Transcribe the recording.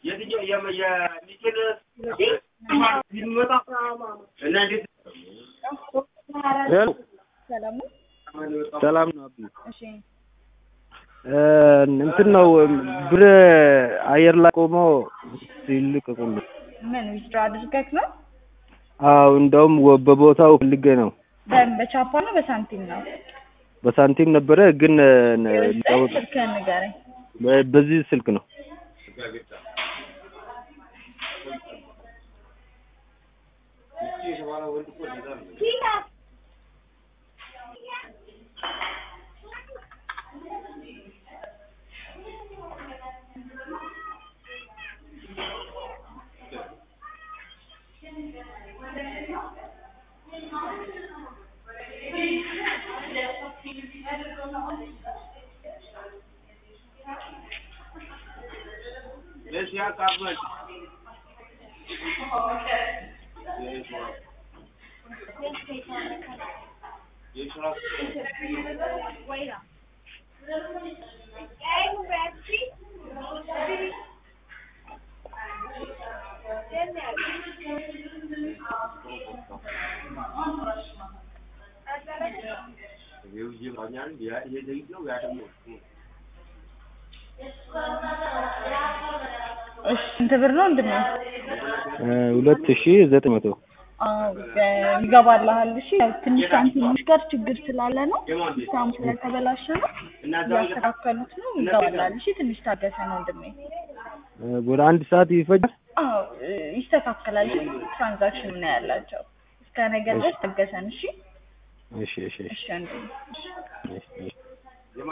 የትኛው የመ- የሚችል ሲመጣ እና እንዴት ሄሎ ሰላም ነው? ሰላም ነው አቢ እሺ እ እንትን ነው ብር አየር ላይ ቆሞ ሲልቀቁልኝ ምን ዊዝድሮ አድርገህ ነው? አዎ እንደውም ወ- በቦታው ፈልጌ ነው በ- በቻፓ ነው በሳንቲም ነው? በሳንቲም ነበረ ግን እ ነ- ሊያወጥ- ስልክህን ንገረኝ። በ- በዚህ ስልክ ነው ለሽ ያቃበል እሺ ስንት ብር ነው እንድን ነው? እ ሁለት ሺ ዘጠኝ መቶ አዎ በ- ይገባልሃል። እሺ ያው ትንሽ ሳንቲሞች ጋር ችግር ስላለ ነው ሲስተሙ ስለተበላሸ ነው እያስተካከሉት ነው። ይገባልሃል። እሺ ትንሽ ታገሰ ነው ወንድሜ። እ ወደ አንድ ሰዓት ይፈጃል አዎ እ፣ ይስተካከላል። እሺ ትራንዛክሽን ነው ያላቸው እስከ ነገ ድረስ ታገሰን። እሺ እሺ እሺ እሺ እሺ ወንድሜ። እሺ እሺ